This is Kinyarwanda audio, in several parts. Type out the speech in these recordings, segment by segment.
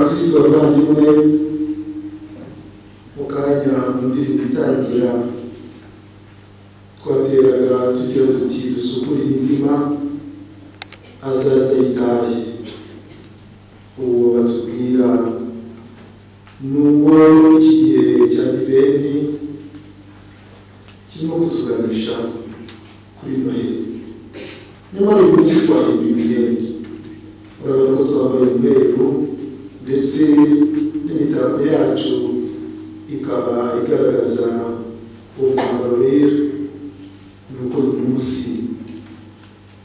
abavandimwe mu kanya indirimbo itangira twateraga tugira duti dusukure imitima azaze yitaye uwo batubwira n'ubwo iki gihe cya diveni kirimo kutuganisha kuri noheli nyamara uyu munsi twahinduye imyenda urabona ko twambaye umweru ndetse n'imitako yacu ikaba igaragaza uwo mwambaro rero ni uko uyu munsi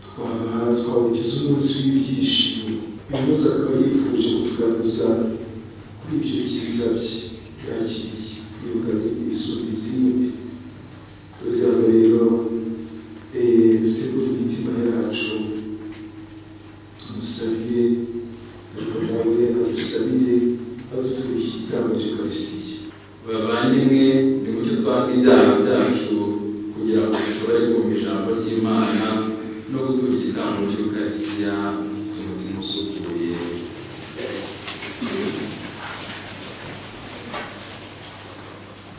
twaba twawugize umunsi w'ibyishimo uyu munsi akaba yifuje kutugaruza kuri ibyo byiza bye yakiriye yuganye isubiza indi kugira ngo rero eh, dutegure imitima yacu tumusabire ariko nawe adusabire aduturisha igitambo cy'ukarisitiya bavandimwe nimucyo twanga ibyaha byacu kugira ngo dushobore kumva ijambo ry'imana no gutura igitambo cy'ukarisitiya umutima usukuye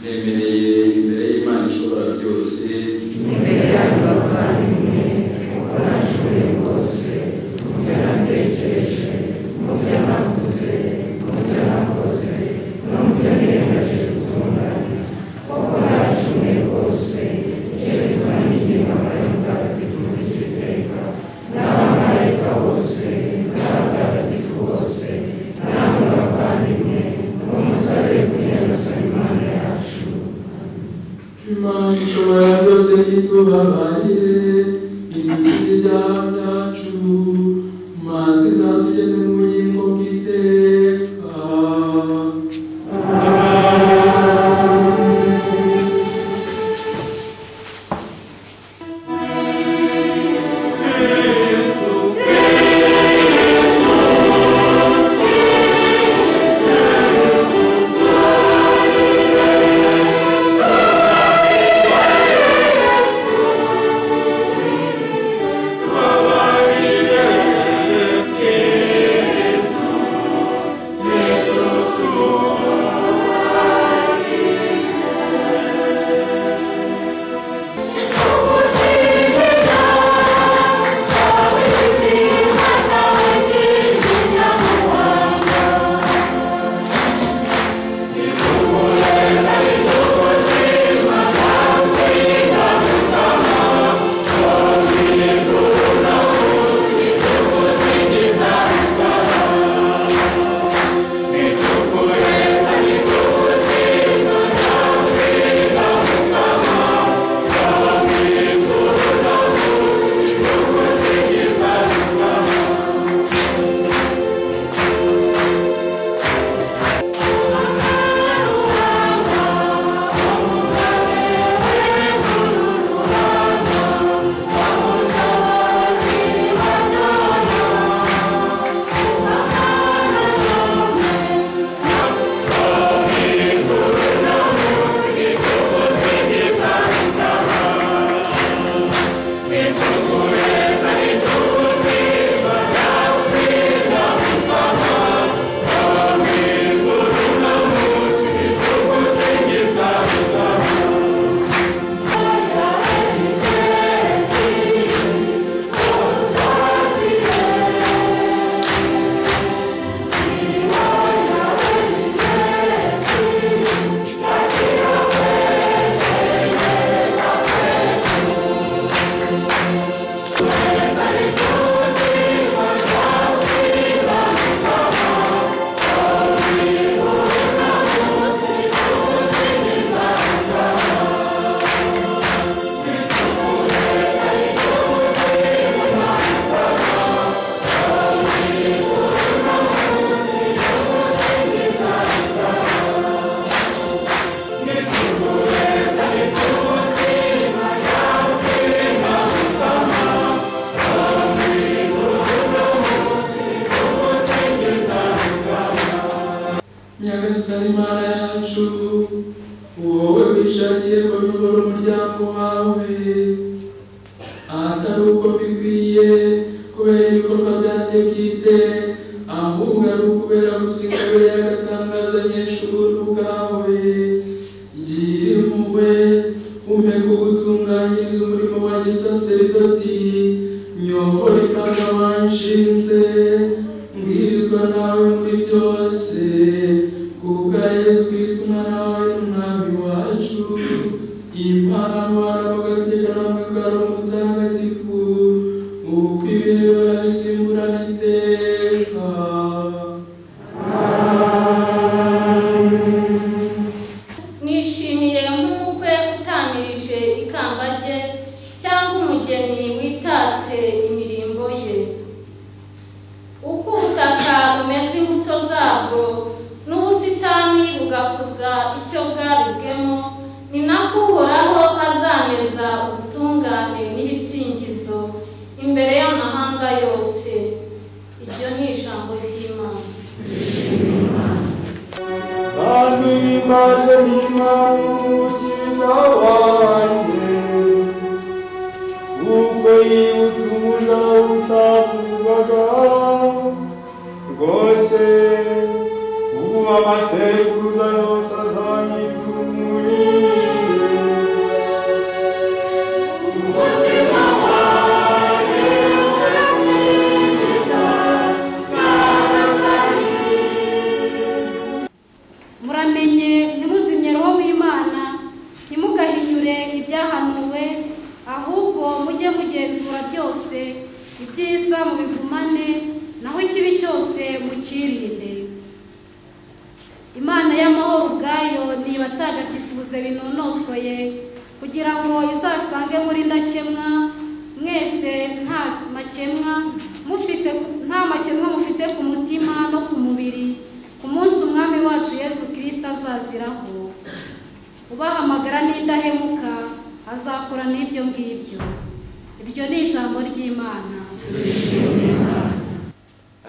nemereye imbere y'imana ishobora byose imbere yacu bavandimwe mukoranywe bose mu byo natekereje mu byo navuze mu byo nakoze no mu byo niyemeje gutunganya kuko nacumwe rwose yerekana n'igihangano mutagatifu ry'iteka n'abamarayika bose n'abatagatifu bose namwe bavandimwe mumusabire kunyanza imana yacu imana ishobora byose ntitubabaye ibigize ibyaha byacu maze izatugeze mu bugingo bw'iteka nyagasani imana yacu wowe wishakiye kuyobora umuryango wawe ahatari uko bikwiye kubera ibikorwa byanjye bwite ahubwo ari ukubera gusiga kubera nyobora itaka wanshinze mbwirizwa nawe muri byose kubwa yesu kristo umwana wawe n'umwami wacu imana n'abana bagateka namwe karo mutagatifu uko ibihe barabisimburana iteka nishimiye nk'umukwe utamirije ikamba rye cyangwa umugeni witatse imirimbo ye uko ubutaka bumeze imbuto zabwo n'ubusitani bugakuza icyo bwaribwemo ni nako uhoraho azaneza ubutungane n'ibisingizo imbere y'amahanga yose iryo ni ijambo ry'imana Bami imana n'imukiza wanjye ubwo yibutse umuja utavugwaga rwose ubu amasekuruza yose azanyidumuye muramenye ntimuzimye roho w'imana ntimugahinyure ibyahanuwe ahubwo mujye mugenzura byose ibyiza mubigumane naho ikibi cyose mukirinde imana y'amahoro ubwayo nibatagatifuze binonosoye kugira ngo izasange muri ndakemwa mwese nta makemwa mufite nta makemwa mufite ku mutima no ku mubiri ku munsi umwami wacu yesu kirisita azaziraho ubahamagara n'indahemuka azakora n'ibyo ngibyo iryo ni ijambo ry'imana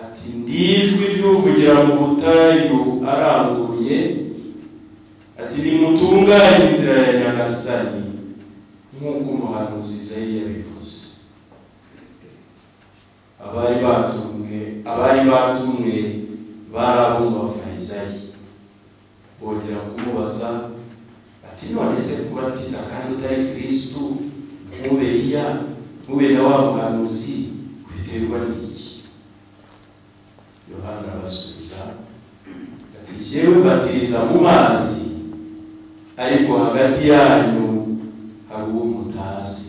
ati ndijwi ry'uvugira mu butayu aranguruye ati nimutunganye inzira ya nyagasani nk'uko umuhanuzi Izayi yabivuze abari batumwe abari batumwe bari ab'umubafarisayi bongera kumubaza ati none se kubatiza kandi utari kristu ntube Eliya ntube na wa muhanuzi biterwa n'iki yohana arabasubiza ati jyewe batiriza mu mazi ariko hagati yanyu hari uwo mutazi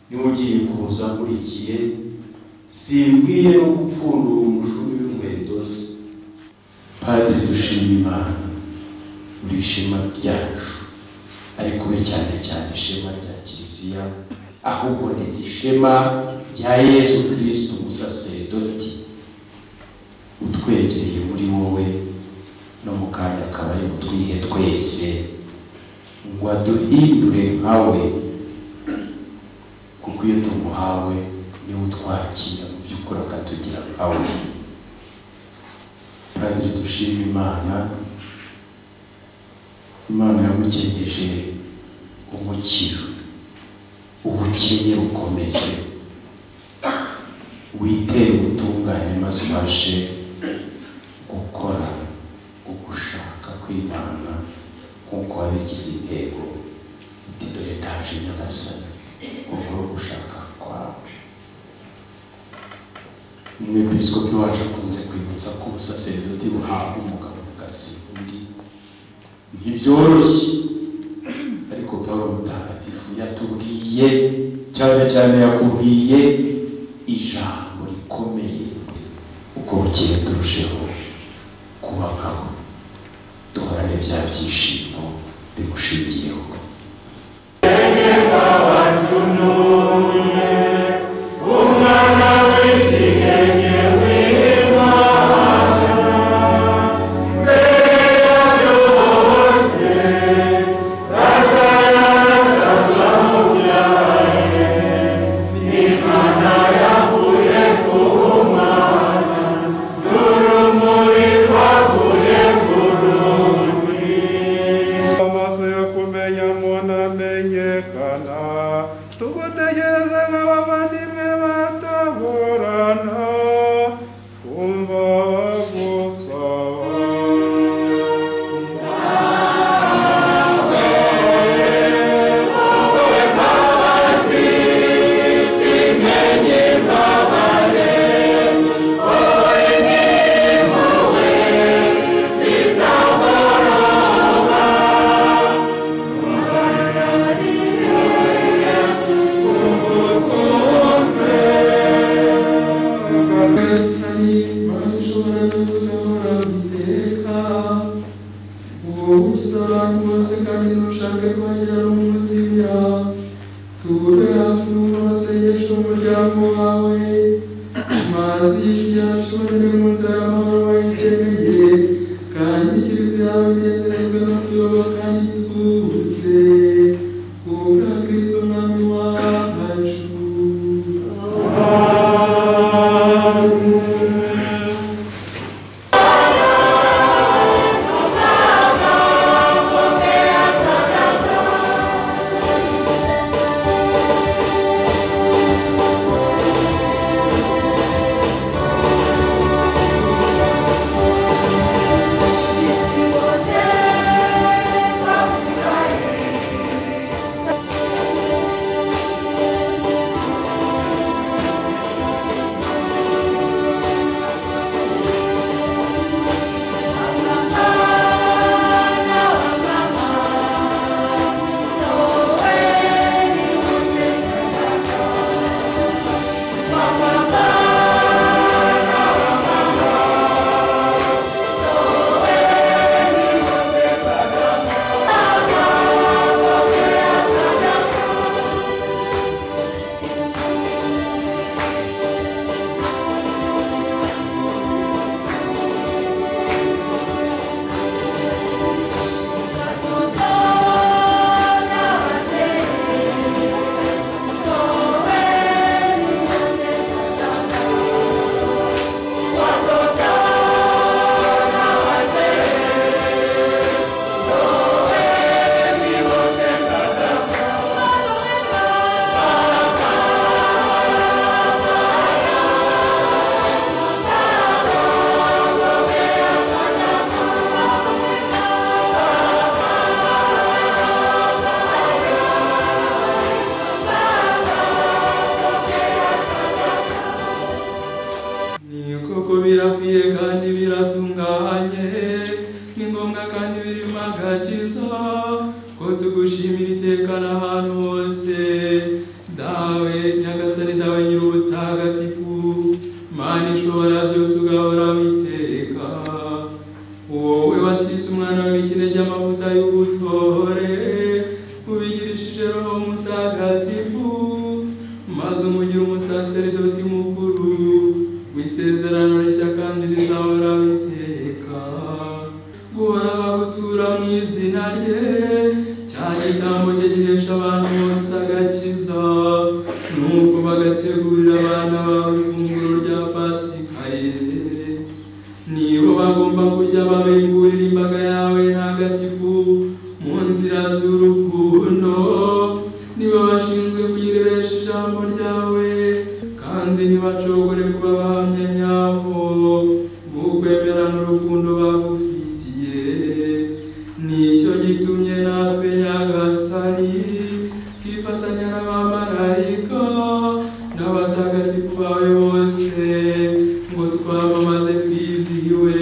niwe ugiye kuza nkurikiye simbwiye no gupfundura umushumi w'inkweto ze padiri dushima imana buri ishema ryacu ariko be cyane cyane ishema rya kiliziya ahubwo ndetse ishema rya yesu kirisito umusaseredoti utwegereye muri wowe no mu kanya akaba ari butwihe twese ngo aduhindure nkawe kuko iyo tumuhawe niwe utwakira mu by'ukuri akatugira nkawe kandi dushima imana imana yamukenyeje umukiro ubukene bukomeze witere ubutungane maze ubashe gukora ugushaka kw'imana nk'uko wabigize intego uti dore ndaje nyagasani ukora ugushaka kwawe umwepiskopi wacu akunze kwibutsa ko ubusaseridoti buhabwa umugabo bugasiga undi ntibyoroshye ariko pawulo mutagatifu yatubwiye cyane cyane yakubwiye ijambo rikomeye uko bukeye turusheho kuba nkawe duhorane bya byishimo bimushingiyeho amaso yo kumenya mu wawe amazi y'isi yacu bagere mu nzira y'amahoro wayitegeye kandi ikirezi yawe inezerezwa no kuyoba kandi ituze kubwa kristo mwami wacu ni koko birakwiye kandi biratunganye ni ngombwa kandi biri mu agakiza ko tugushimira iteka n'ahantu hose dawe nyagasani dawe nyir'ubutagatifu mana ishobora byose ugahora witeka wowe wasise umwana w'ikine ry'amavuta y'ubutore ubigirishije roho mutagatifu maze umugira umusaseridoti mukuru w'isezerano rishya kandi rizahora biteka guhora bagutura mu izina rye cyane igitambo cye gihesha abantu bose agakiza nuko bagategurira abana bawe ifunguro rya pasika ye nibo bagomba kujya babegurira imbaga yawe ntagatifu mu nzira z'urukundo niba bashinzwe kuyirebesha ijambo ryawe kandi ntibacogore kuba bahamya nyabo b'ukwemera n'urukundo bagufitiye nicyo gitumye natwe nyagasani twifatanya n'abamarayika n'abatagatifu bawe bose ngo twamamaze twizihiwe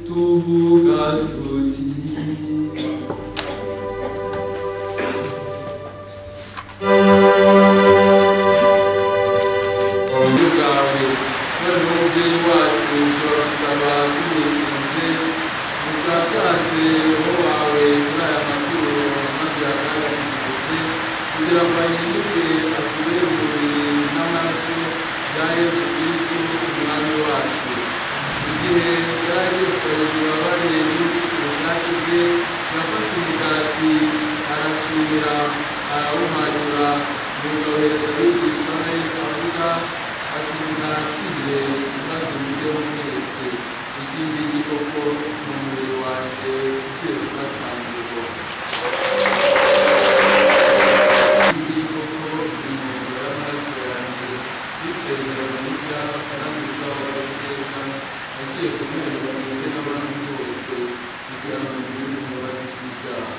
tuvuga tuti uburyo bwawe noneho umubyeyi wacu turabusaba tumusinze musakaze roho wawe muri aya maturo maze yakandagirwe kugira ngo ahinduke atubere umubiri n'amaraso bya yesu kristu umwami wacu igihe yari agiye kugarura ububabare n'urukiko ubwacyo bwe yafashe umugati arashimira arawumanura nuko ahereza abigishwa be avuga ati mwakire maze mujyeho mwese ikindi koko ni umubiri wanjye ugiye gutatangirwa ikindi koko ni umubiri w'amaraso yanjye y'isezerano rishya kandi rizahora iteka agiye kumererwa mwebwe n'abantu bose kugira ngo mugire imbabazi z'ibyaha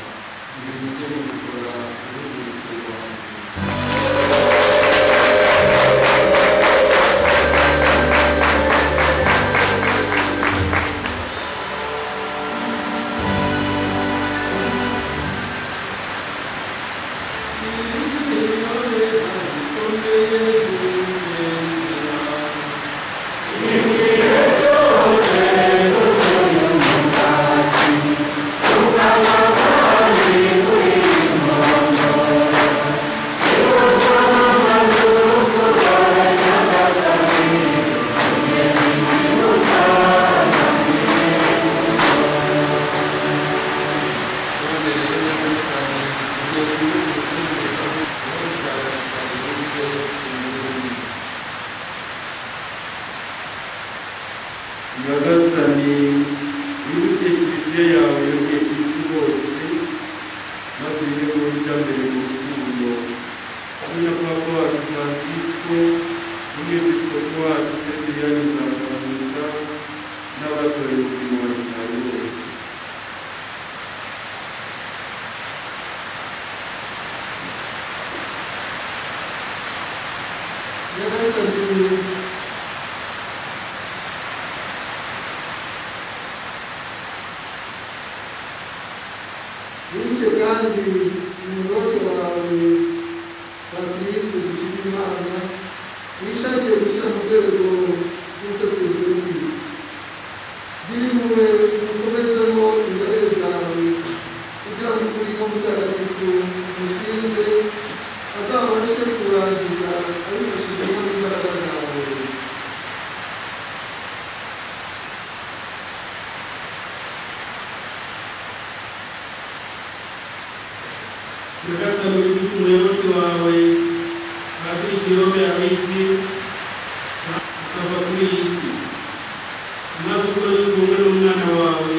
ibi mujye mubikora urwibutso rwanjye Thank you. nyagasani wibuke kiliziya yawe yoge ku isi hose maze ibirego bijya mbere mu rukundo kumenya kwa wacu francisco n'umwepiskopi wacu sediriyani nzakamuta n'abatoye umurimo wa gitari bose nyagasani Wibuke kandi umuyoboke wawe bakirinde gushyira imana wishakiye gushyira mu rwego rw'ubusesengeri biri mube ukomezemo inzobere zawe kugira ngo ukuri ko mutagatifu mushinze azabashe kurangiza abifashijemo n'imbaraga zawe nyagasani wibuke umuyoboke wawe padiri girobe abizwi akava kuri iyi si maze ukore kumwe n'umwana wawe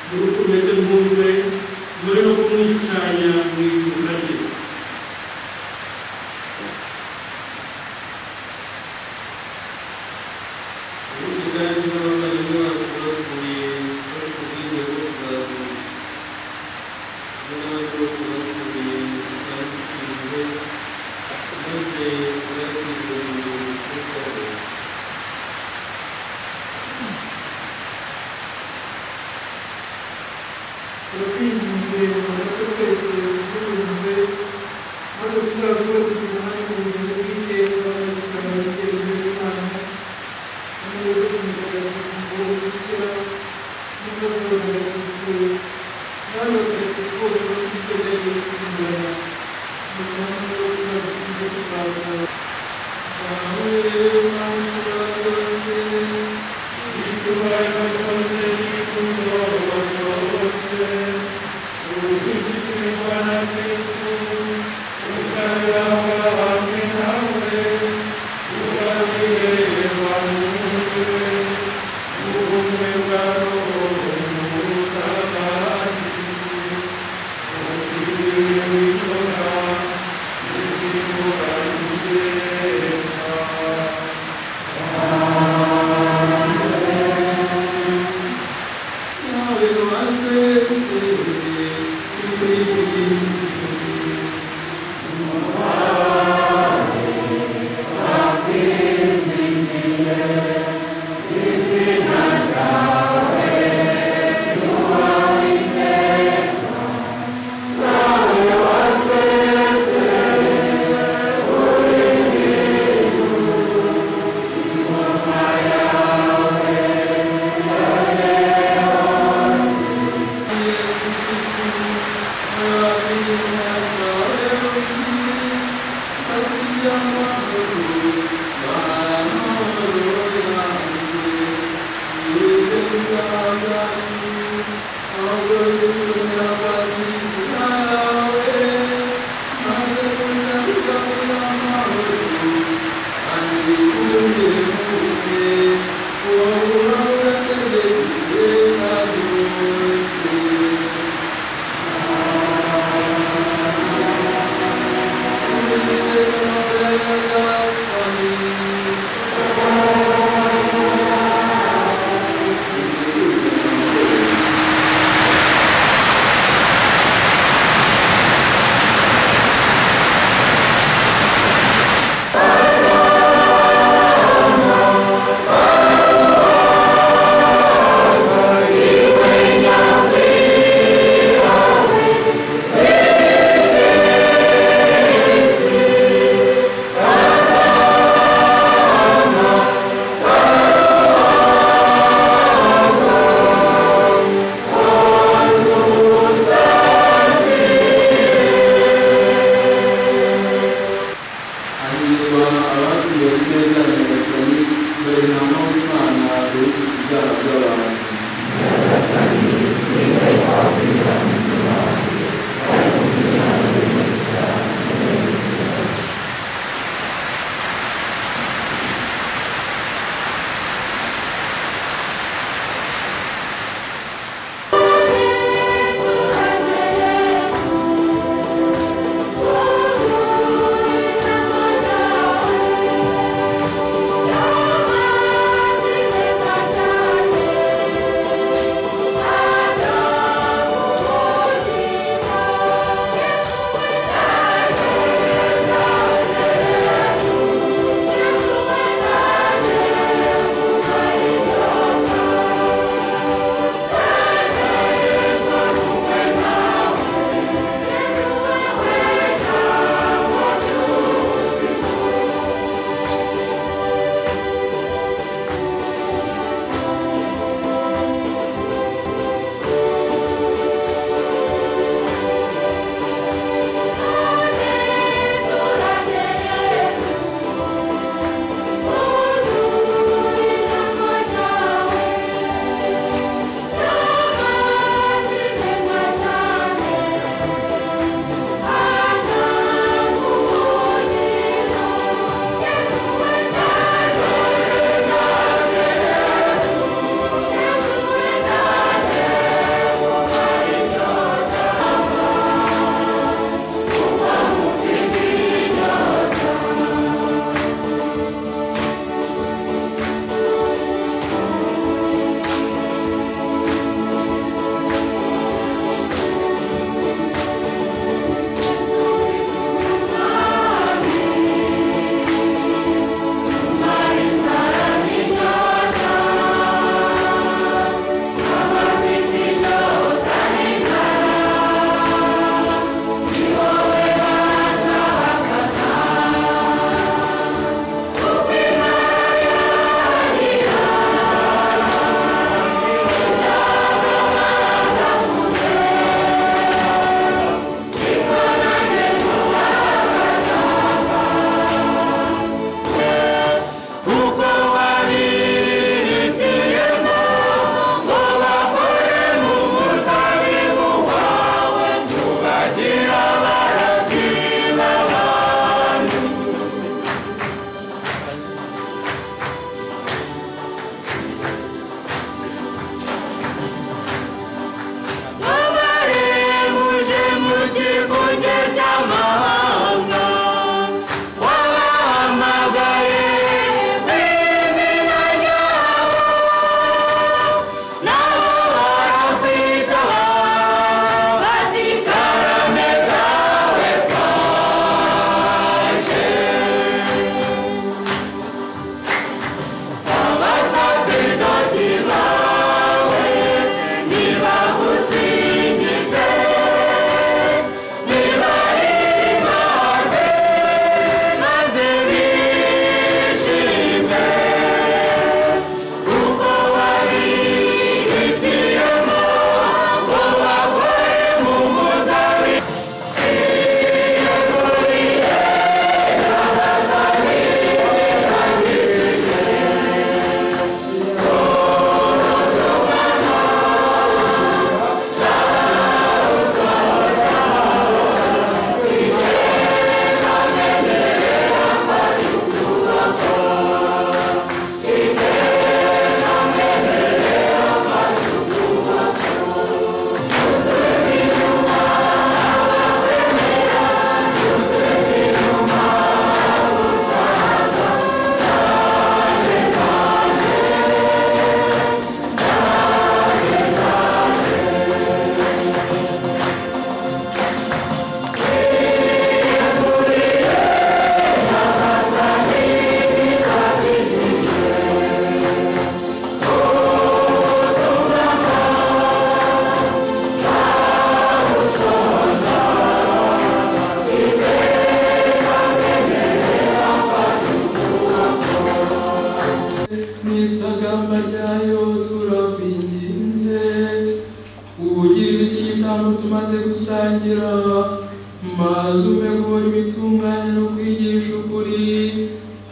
muri ukomeze mwumve dore no kumwishushanya mu iduka rye ubundi kandi n'abavandimwe bacu bavuye bari ku bwizeye bwo kuzazuka n'abandi bose bavuye mu gisambu cy'ingwe maze bakirwa mu bintu by'ubwabo turakwinginze mumaze twese twumve maze tuzavuga kugira uruhare mu bumenyi bw'iteka tukaba igitekerezo cy'imana n'umubiri w'umutagatifu bukira n'umubiri w'umutagatifu nawe batagatifu bose bakiteza yesu imbere mu mwanya wo kuzagushinga tukaza aho rero mpamvu bose bituma imbaraga zose n'ibikorwa bose ubuvuzi isagamba ryayo turakwinginze ubugirire icy'igitambo tumaze gusangira maze ume guhora ibitunganye no kwigisha ukuri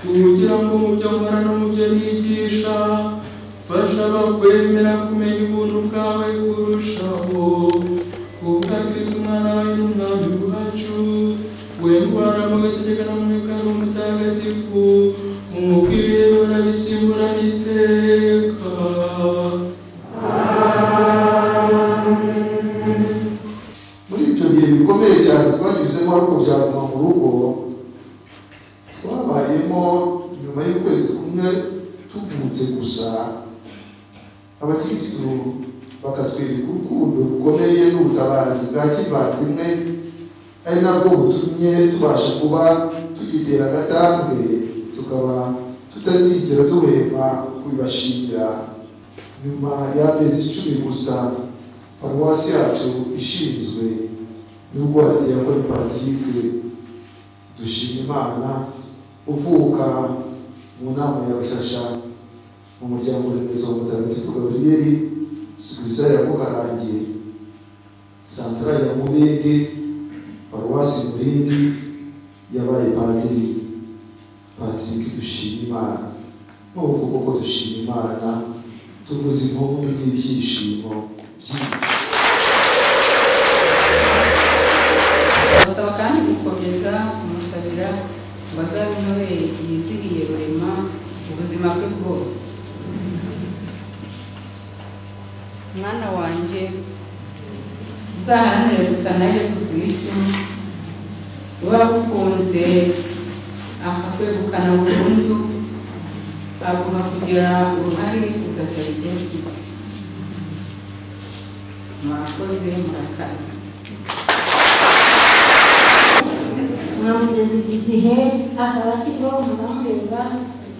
kugira ngo mu byo nkora no mu byo nigisha fasha abakwemera kumenya ubuntu bwawe kurushaho kubwa kristo umwana wawe n'umwami wacu wemwara mu gategeka no mu mikaro mutagatifu umukwiriye urabisimbura iteka muri ibyo bihe bikomeye cyane twanyuzemo ariko byaguma mu rugo twabayemo nyuma y'ukwezi kumwe tuvutse gusa abakirisitu bakatwereka urukundo rukomeye n'ubutabazi bwa kivandimwe ari nabwo butumye tubasha kuba tugitera agatambwe tukaba tutazigera duhema kubibashimira nyuma y'amezi icumi gusa paruwasi yacu ishinzwe n'ubwate yakora patirike dushima imana uvuka mu nama ya rushasha mu muryango remezo wa mutagatifu gaburiyeri sigisari ya mukarange santarari ya mubindi paruwasi murindi yabaye padiri patirike dushima imana n'ubu koko dushima imana tuvuze impundu n'ibyishimo byinshi basaba kandi gukomeza kumusabira ngo azabe intobe yizihiye rurema ubuzima bwe bwose mwana wanjye uzahanire gusa na yesu kirisito uba agukunze akakwegukana burundu agomba kugira uruhare ugasaba ibyo ufite murakoze murakaze mwamugeze igihe akaba akiriho mukamureba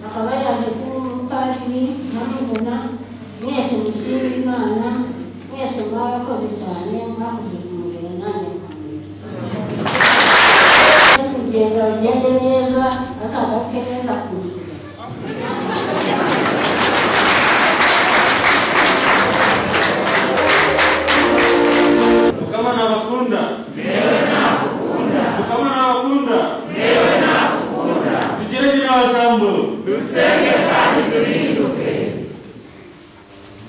akaba yaje kuba umupadiri nkamubona mwese mushima imana mwese mwarakoze cyane mwakoze kumureba nanjye nkamureba kugenda ugende neza azagaruke neza kuzura Kama nawakunda Ndio nakukunda. Kama nawakunda Ndio nakukunda. Tujirenge na wasambo. Tusenge kandi turinduke.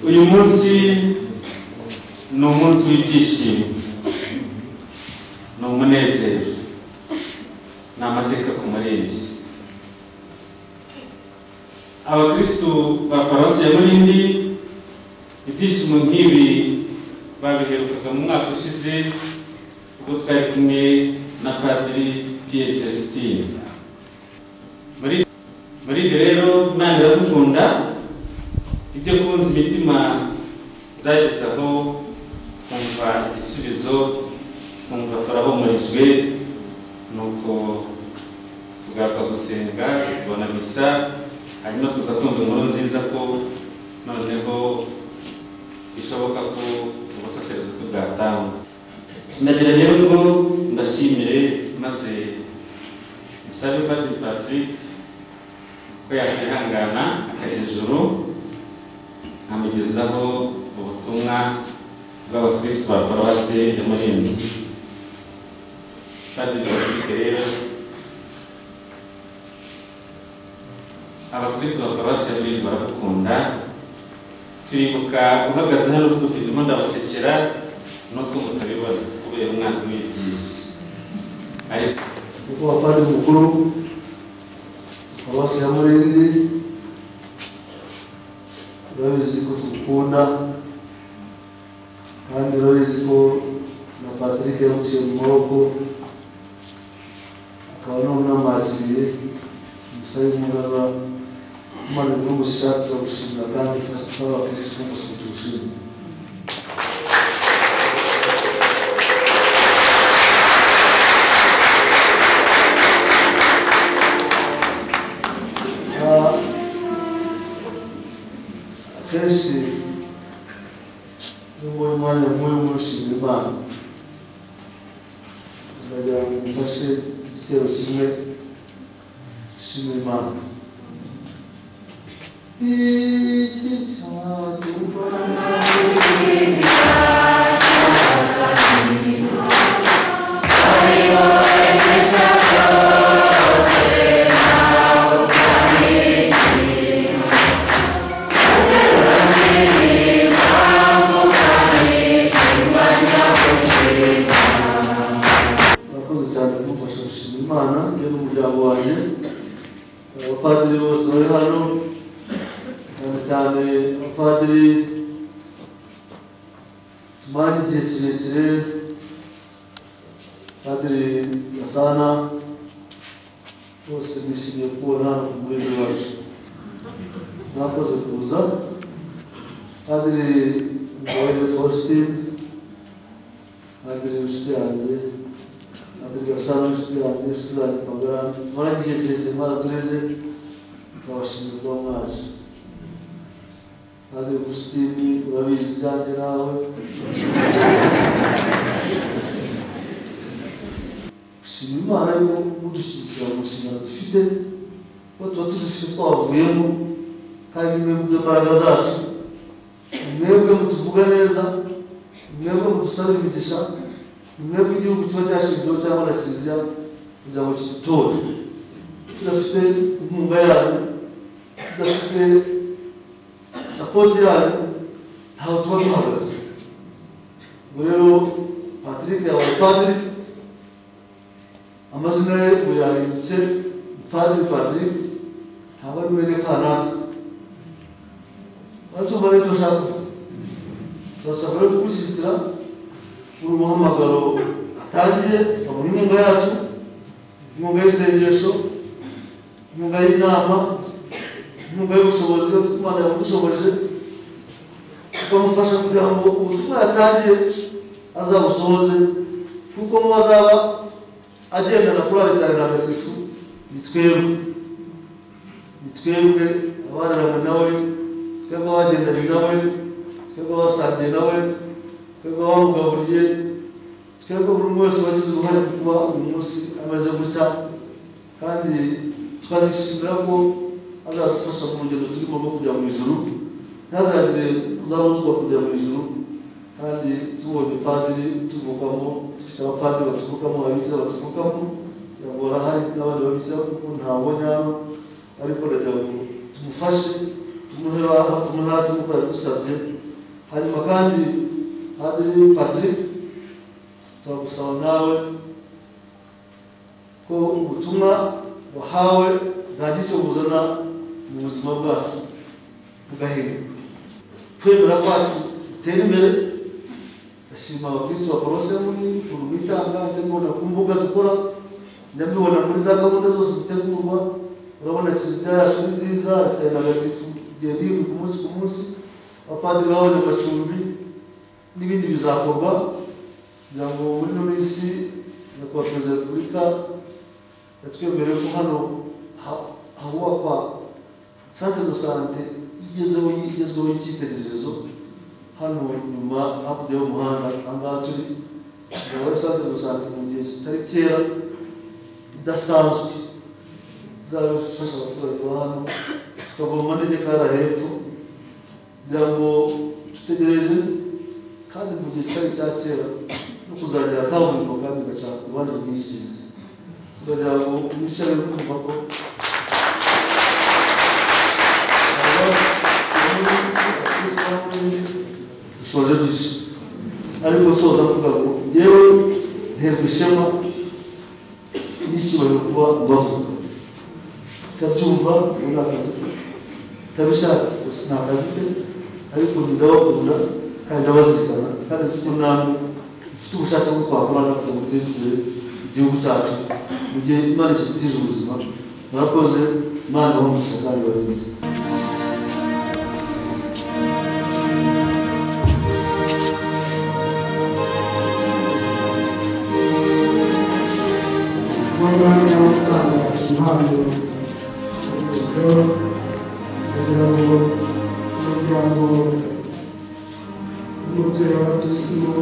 Uyu munsi ni umunsi w'ibyishimo. Ni umunezero. Ni amateka ku murenge. Abakristo ba Paruwasi ya Murindi ibyishimo nk'ibi babiherukaga mu mwaka ushize ubwo twari kumwe na padiri Pierre Celestin muri muri ibyo rero nange ndagukunda ibyo kunza imitima nzageza aho nkumva igisubizo nkumva turahumurijwe nuko tugaruka gusenga tubona misa hanyuma tuza kumva inkuru nziza ko noneho bishoboka ko ubusaseredoti bwatangwa ndagira rero ngo ndashimire maze nsabe padiri patrick ko yakwihangana akajya ijuru nkamugezaho ubutumwa bw'abakristo ba paruwasi ya murinzi padiri patrick rero abakristo ba paruwasi ya murinzi baragukunda turibuka uhagaze hano twufite ndimo ndabasekera nuko mutabibona kubera umwanzi w'ibyisi ariko kuko wapari mukuru paruwasi ya murindi urabizi ko tugukunda kandi urabizi ko na patrick yamuciye mu maboko akaba n'umwamaziriye umusayi w'umuraba imana n'umusha turagushimira kandi turasaba abakirisitu bose kutugushimira Ah, akenshi nubwo umwanya nk'uyu mushimira imana ndagira ngo mufashe igitero kimwe shimira imana iki cyadubana murakoze cyane kumufasha gushima imana iyo n'umuryango wanjye abapadiri bose bari hano cyane cyane abapadiri tumara igihe kirekire padiri gasana bose bishimiye kubona hano ku murenge wacu mwakoze kuza padiri mbabarire faustin padiri inshuti yanjye Padiri Gasana inshuti yanjye inshuti zanjye magara tumara igihe kirekire mwaratureze tukabashimira kuba mwaje Padiri Gusitini urabizi ibyanjye nawe shima imana yuko mudushyigikira mu nshingano dufite ko tuba tuzifite twavuyemo kandi mwebwe imbaraga zacu mwebwe mutuvuga neza mwebwe mudusaba imigisha mwebwe igihugu kiba cyashinzweho cyangwa na kiliziya kugira ngo kidutore tudafite inkunga yanyu tudafite sapoti yanyu ntaho tuba duhagaze ubwo rero patrick yabaye padiri amazina ye ubu yahindutse padiri patrick ntabwo ari mwene kanaka baratumva n'icyo ashaka kuvuga turasabwa rero kumushyigikira muri umuhamagaro atangiye bamuha inkunga yacu inkunga y'isengesho inkunga y'inama inkunga y'ubushobozi imana yamudushoboje tukamufasha kugira ngo ubutumwa yatangiye azabusohoze kuko mu azaba agendana kuri aritari ntagatifu ni twebwe ni twebwe abararanywe nawe twebwe abagendanye nawe twebwe abasangiye nawe twebwe bamugaburiye twebwe buri umwe wese wagize uruhare mu kuba uyu munsi ameze gutya kandi tukazishimira ko azadufasha mu rugendo turimo rwo kujya mu ijuru ntazagire uzabuzwa kujya mu ijuru kandi tubonye padiri tuvukamo dufite abapadiri batuvukamo ababikira batuvukamo kugira ngo barahari n'abandi babikira kuko ntabonye hano ariko ndagira ngo tumufashe tumuhe hafi nk'uko yadusabye hanyuma kandi Padiri Patrick turagusaba nawe ko ubutumwa wahawe bwagira icyo buzana mu buzima bwacu bugahinduka kwemera kwacu gutera imbere ndashima abakristo bakorose muri ukuntu bitanga ndabibona ku mbuga dukora ndabibona muri za gahunda zose zitegurwa urabona kiliziya yacu ni nziza leta ya ntagatifu igenda yihuta umunsi ku munsi abapadiri babonye amacumbi n'ibindi bizakorwa kugira ngo muri ino minsi nyakubahwa perezida wa repubulika yatwemereye ko hano ha- hubakwa sante do sante igezeho igezweho y'icyitegererezo hano inyuma hakurya y'umuhanda aha ngaha turi ikaba ari sante do sante mu gihe kitari kera idasanzwe izaba ifasha abaturage ba hano tukava mu manegeka yara hepfo kugira ngo dutegereje kandi mu gihe kitari cya kera no kuzagira kaburimbo kandi igacana uruhande rw'ishyize tukagira ngo imice yo kumva ko dusoje dushya ariko soza avuga ngo ngewe nterwa ishema n'icyubahiro kuba mbavuga ndabyumva ubu ni akazi ke ndabishaka gusa ni akazi ke ariko ndabakunda kandi ndabazirikana kandi nzi ko namwe mfite ubushake bwo twakorana kugira ngo duteze imbere igihugu cyacu mu gihe imana ikidutije ubuzima murakoze imana ibahomugisha kandi ibarinde umwanya wo gutanga impano urugero kugira ngo umuryango w'umubyeyi w'abatisimu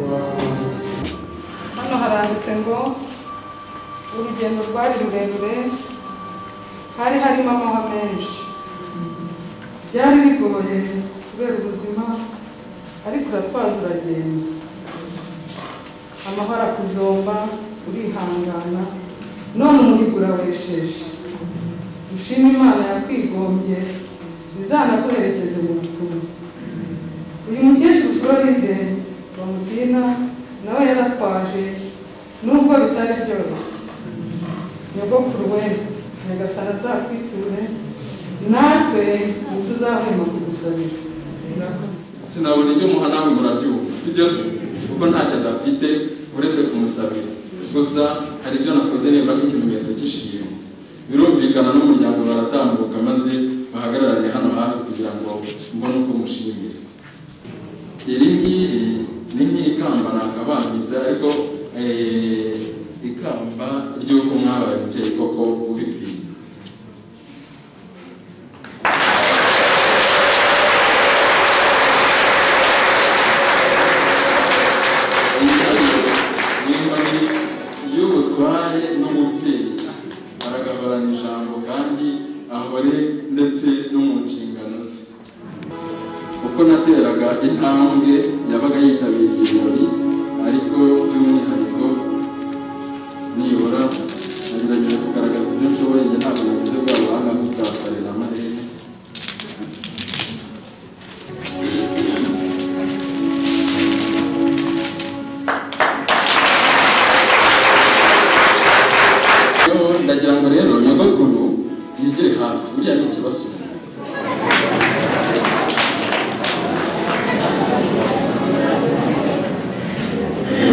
wa hano haranditse ngo urugendo rwari rurerure hari harimo amahwa menshi byari bigoye kubera ubuzima ariko uratwaza uragenda amahoro akujomba urihangana none umuhigo urawesheje ushima imana yakwigombye izanaguherekeze mu butumwa uyu mukecuru floride bamudina nawe yaratwaje nubwo bitari byoroshye nyogokuru we nyagasana azakwiture natwe ntituzahwema kugusabira sinabona icyo muha nawe murabyumva sibyo se kuko ntacyo adafite uretse kumusabira gusa hari ibyo nakoze nibura nk'ikimenyetso cy'ishimwe birumvikana n'umuryango baratambuka maze bahagararane hano hafi kugira ngo mbone uko mushimira iri ngiri ni nk'ikamba nakabambitse ariko eh, ikamba ry'uko mwabaye umubyeyi koko ubikwiye inkoni y'ubutware n'umubyeyi baragahorana ijambo kandi ahore ndetse no mu nshingano ze uko nateraga intambwe yabaga yitabiriye ibirori ariko by'umwihariko nibura nagerageje kugaragaza ibyo nshoboye njye ntabwo nagize bwa buhanga nk'ubwasare na marere Yo, ndagira ngo rero nyogokuru yigire hafi buriya ni ikibazo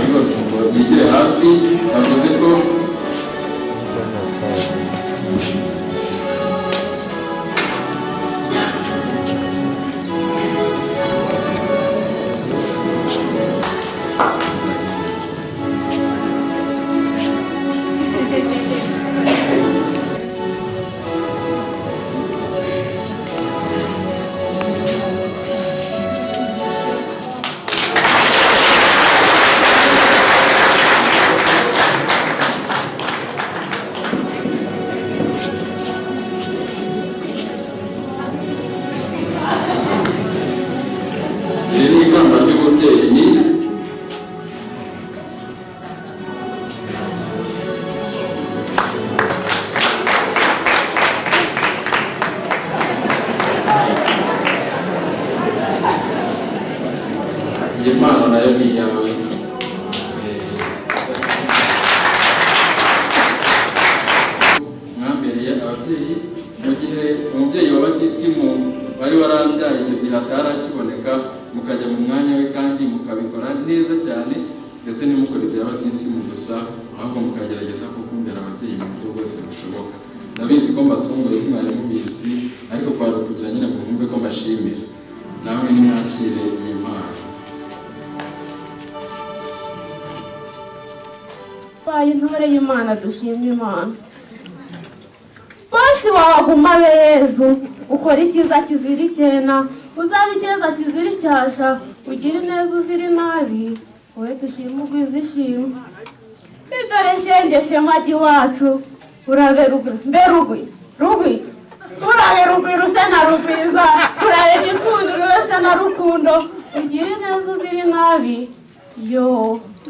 rwose ngo yigire hafi yavuze ko iri ni ikamba ry'umubyeyi iyi mpano nayo ni iyawe mwambereye ababyeyi mu gihe umubyeyi wa batisimu wari warambyaye icyo gihe atarakiboneka mukajya mu mwanya we kandi mukabikora neza cyane ndetse ntimukore ibya batisimu gusa ahubwo mukagerageza kukumbera ababyeyi mu buryo bwose bushoboka ndabizi ko mbatunguye ko mwari mubizi ariko kwari ukugira nyine ngo mwumve ko mbashimira nawe nimwakire iyi mpano twaye intore y'imana dushimye imana bose waguma be yezu ukora icyiza kizira icyena uzaba icyeza kizira icyasha ugira ineza uzira inabi wowe dushima ugwiza ishima bidore shenge shema ry'iwacu urabe rugwi mbe rugwi rugwi urabe rugwi ruse na rugwiza urabe gikundo ruse na rukundo ugira ineza uzira inabi yo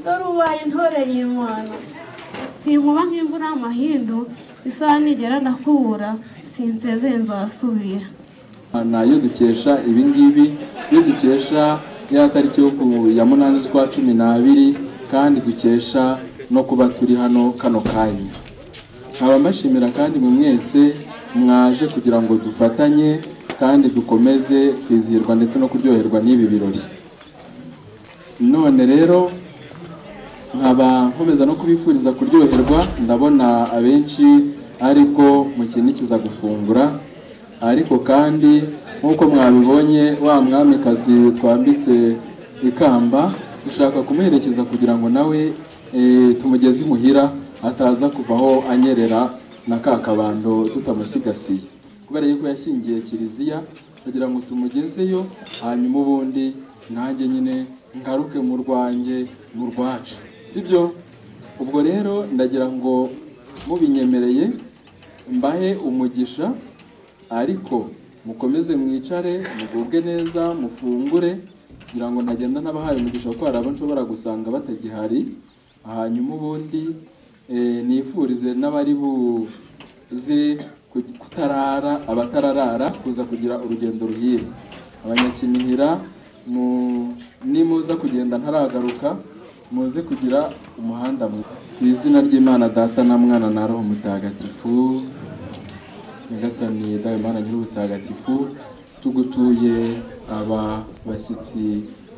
dore ubaye intore y'imana sinkuba nk'imvura y'amahindu isaha nigera ndakubura sinsezeye nzasubira Imana yo dukesha ibi ngibi yo dukesha ya tariki yo ku ya munani z'ukwa cumi n'abiri kandi dukesha no kuba turi hano kano kanya nkaba mbashimira kandi mu mwese mwaje kugira ngo dufatanye kandi dukomeze kwizihirwa ndetse no kuryoherwa n'ibi birori none rero nkaba nkomeza no kubifuriza kuryoherwa ndabona abenshi ariko mukinikiza gufungura ariko kandi nk'uko mwabibonye wa mwamikazi twambitse ikamba dushaka kumuherekeza kugira ngo nawe eh, tumugeze imuhira ataza kuvaho anyerera na ka kabando tutamusigasiye kubera yuko yashingiye kiliziya kugira ngo tumugezeyo hanyuma ubundi nanjye nyine ngaruke mu rwanjye mu rwacu sibyo ubwo rero ndagira ngo mubinyemereye mbahe umugisha ariko mukomeze mwicare mugubwe neza mufungure kugira ngo ntagenda n'abahaye umugisha kuko hari abo nshobora gusanga batagihari hanyuma ubundi eh, nifurize n'abari buze ku- kutarara abatararara kuza kugira urugendo ruhire abanyakinihira mu- nimuza kugenda ntaragaruka muze kugira umuhanda mwiza mu izina ry'imana data na mwana na roho mutagatifu nyagasani dawe mana nyir'ubutagatifu tugutuye aba bashyitsi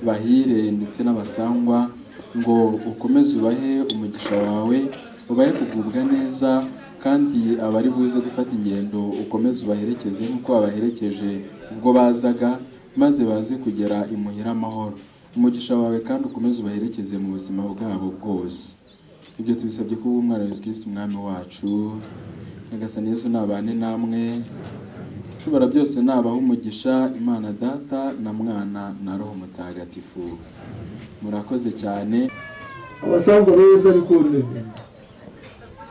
bahire ndetse n'abasangwa ngo ukomeze ubahe umugisha wawe ubahe kugubwa neza kandi abari buze gufata ingendo ukomeze ubaherekeze nk'uko wabaherekeje ubwo bazaga maze baze kugera imuhira amahoro umugisha wawe kandi ukomeze ubaherekeze mu buzima bwabo bwose ibyo tubisabye kuba umwana wa Yesu Kristo umwami wacu nyagasani Yesu nabane namwe ushobora byose nabaho umugisha imana data na mwana na roho mutagatifu murakoze cyane abasangwa beza ariko ururimi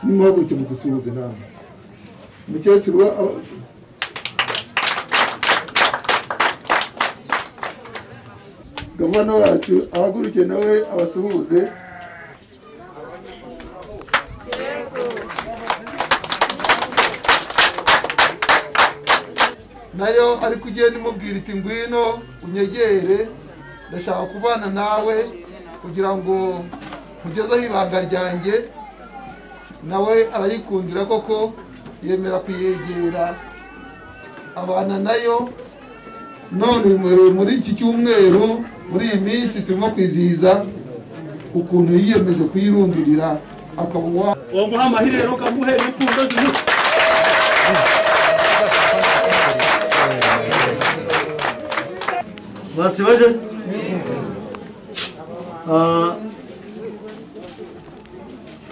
nimuhaguruke mudusuhuze namwe umukecuru wa- aba- gavana wacu ahaguruke nawe abasuhuze nayo ariko ugenda imubwira iti ngwino unyegere ndashaka kubana nawe kugira ngo nkugezeho ibanga ryanjye nawe arayikundira koko yemera kuyegera abana nayo none muri muri iki cyumweru muri iyi minsi turimo kwizihiza ukuntu yiyemeje kuyirundurira akaba uwa womuha amahirwe rero ukamuhe n'ipfundo z'umuco basi baje Ah,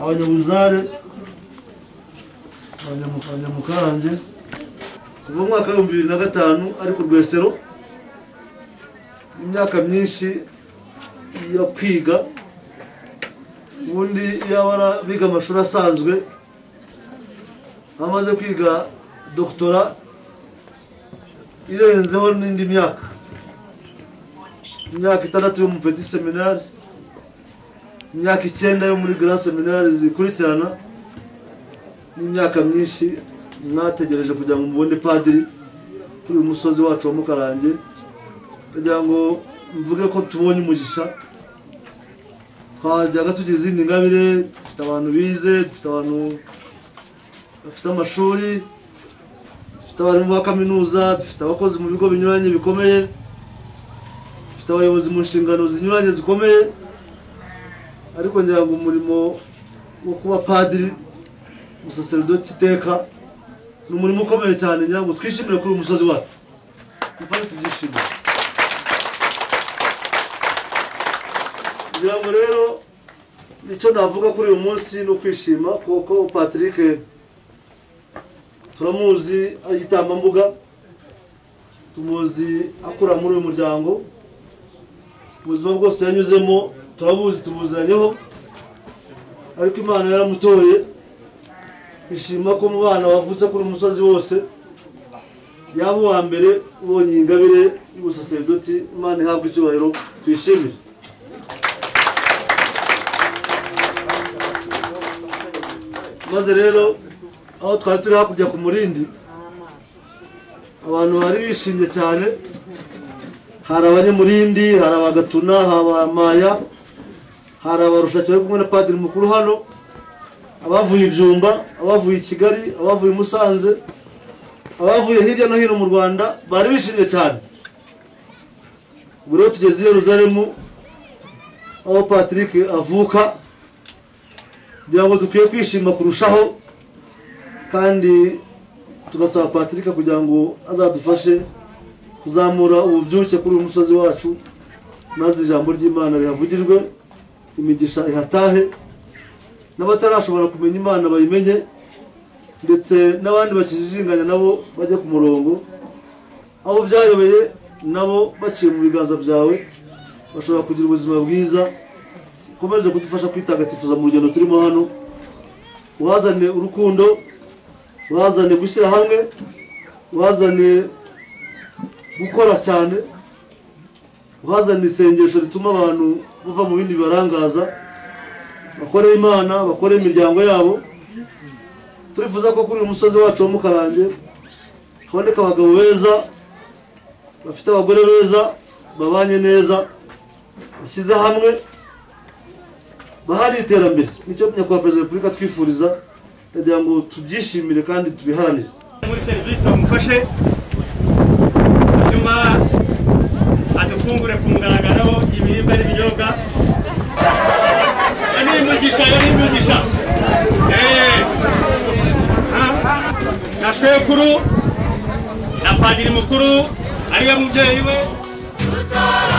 abanyabuzare abanyamu- abanyamukarange kuva mu mwaka w'ibihumbi bibiri na gatanu ari ku rwesero imyaka myinshi yo kwiga ubundi yaba biga amashuri asanzwe amaze kwiga dogitora irenzeho n'indi myaka imyaka itandatu yo mu petit seminari imyaka icyenda yo muri grand seminari zikurikirana n'imyaka myinshi mwategereje kugira ngo mubone padiri kuri uyu musozi wacu wa mukarange kugira ngo mvuge ko tubonye umugisha twajyaga tugira izindi ngabire dufite abantu bize dufite abantu bafite amashuri dufite abarimu ba kaminuza dufite abakozi mu bigo binyuranye bikomeye dufite abayobozi mu nshingano zinyuranye zikomeye ariko ngira ngo umurimo wo kuba padiri umusaseridoti iteka ni umurimo ukomeye cyane ngira ngo twishimire kuri uyu musozi wacu mufashe tubyishimire ngira ngo rero icyo navuga kuri uyu munsi ni ukwishima kuko patrick turamuzi ari igitambambuga tumuzi akora muri uyu muryango ubuzima bwose yanyuzemo turabuzi tubuzanyeho ariko imana yaramutoye ishima ko mu bana bavutse kuri uyu musozi wose yaba uwa mbere ubonye iyi ngabire y'ubusaseridoti imana ihabwa icyubahiro tuyishimire maze rero aho twari turi hakurya ku murindi abantu bari bishimye cyane hari abanyamurindi hari abagatuna hari abamaya hari abarushake bari kumwe na padiri mukuru hano abavuye ibyumba abavuye i kigali abavuye i musanze abavuye hirya no hino mu rwanda bari bishimye cyane ubu rero tugeze i yeruzalemu aho patrick avuka kugira ngo dukwiye kwishima kurushaho kandi tugasaba patrick kugira ngo azadufashe kuzamura ububyuke kuri uyu musozi wacu maze ijambo ry'imana rihavugirwe imigisha ihatahe n'abatarashobora kumenya imana bayimenye ndetse n'abandi bakijijinganya nabo bajye ku murongo abo byayobeye nabo baciye mu biganza byawe bashobora kugira ubuzima bwiza ukomeze kudufasha kwitagatifuza mu rugendo turimo hano uhazane urukundo uhazane gushyira hamwe uhazane gukora cyane bazana isengesho rituma abantu bava mu bindi bibarangaza bakore imana bakore imiryango yabo turifuza ko kuri uyu musozi wacu wo mukarange haboneka abagabo beza bafite abagore beza babanye neza bashyize hamwe bahari iterambere nicyo nyakubahwa perezida wa repubulika twifuriza ndagira ngo tubyishimire kandi tubiharanire muri serivisi bamufashe hanyuma adufungure ku mugaragaro ibiribwa n'ibinyobwa iyo ni imigisha iyo ni imigisha Eh. Ha? na shwekuru na padiri mukuru ariwe mubyeyi we